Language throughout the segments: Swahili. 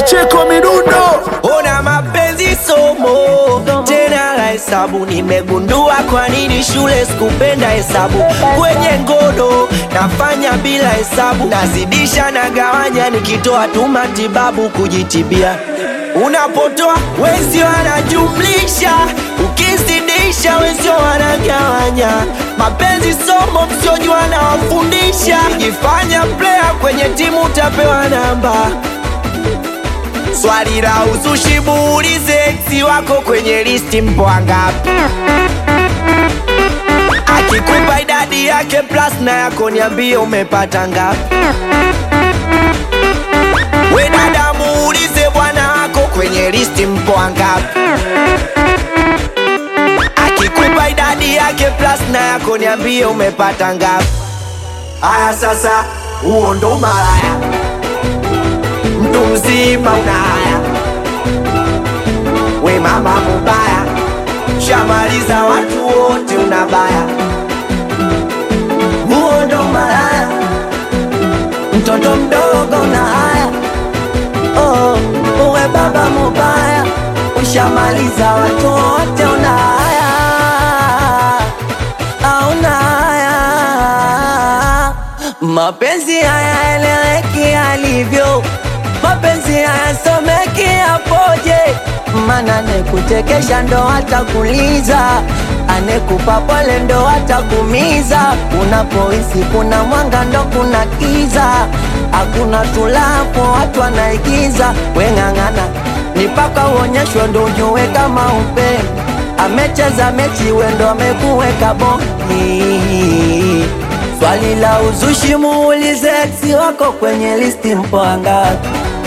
Pacheko midundo Ona mapenzi somo tena la hesabu, nimegundua kwa nini shule sikupenda hesabu. Kwenye ngono nafanya bila hesabu, nazidisha na gawanya, nikitoa tu matibabu kujitibia. Unapotoa wenzio wanajumlisha, ukizidisha wenzio wanagawanya. Mapenzi somo msiojua nawafundisha, jifanya player kwenye timu utapewa namba Swali la uzushi muulize ex wako kwenye listi mpo wangapi? Akikupa idadi yake plus na yako niambie umepata ngapi? We dada muulize bwana wako kwenye listi mpo wangapi? Akikupa idadi yake plus na yako niambie umepata ngapi? Aya sasa, huo ndo malaya mtu mzima una haya, we mama mubaya, shamaliza watu wote unabaya, huo ndo malaya, mtoto mdogo una haya, oh, uwe baba mubaya, ushamaliza watu wote una haya, auna haya, mapenzi haya eleweki alivyo mapenzi hayasomeki yapoje? Mana anekuchekesha ndo atakuliza, anekupa pole ndo atakumiza. Unapohisi kuna mwanga ndo kuna kiza, hakuna tulapo watu wanaigiza. Weng'ang'ana ni paka uonyeshwe ndo ujue kama upendo amecheza mechi wendo amekuweka bongi. Swali la uzushi muulize ex wako kwenye listi mpo wangapi?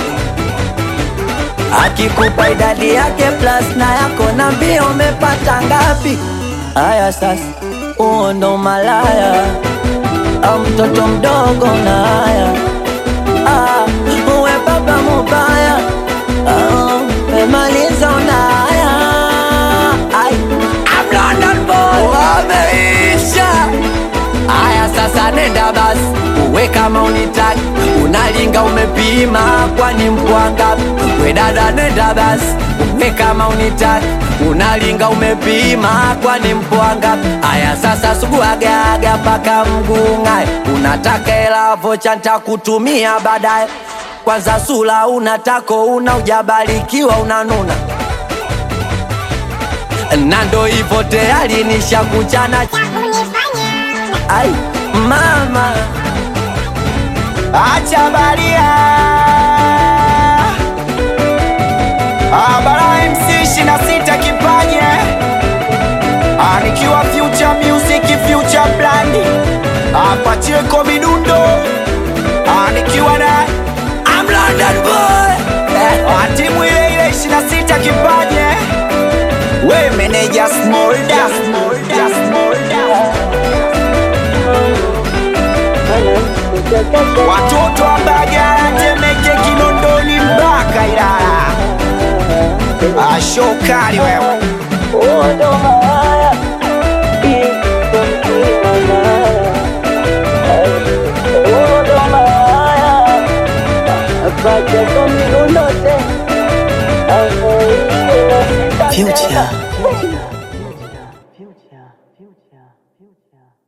Akikupa idadi yake plus na yako nambia umepata ngapi? Haya sasa, huo ndo malaya au mtoto mdogo na haya ah, uwe baba mubaya ah, umemaliza una haya Ai, I'm London boy wameisha Aya sasa nenda basi, uwe kama unitaki, unalinga umepima, kwani mpwanga. We dada nenda basi, uwe kama unitaki, unalinga umepima, kwani mpwanga. Aya sasa suguagaga mpaka mgung'ae, unataka hela vocha ntakutumia baadaye. Kwanza sula unatako una ujabarikiwa unanuna na ndo hivyo tayari nishakuchana Ai, mama acha baria Abara MC ishirini na sita kipaje Ah, nikiwa future music future brand apacheko midundo Ah, nikiwa na I'm London boy Ah, timu ile ile ishirini na sita kipaje we meneja smolda smolda smolda watoto wa Mbagala, Temeke, Kinondoni mpaka Ilala. Ashokali wewe Future.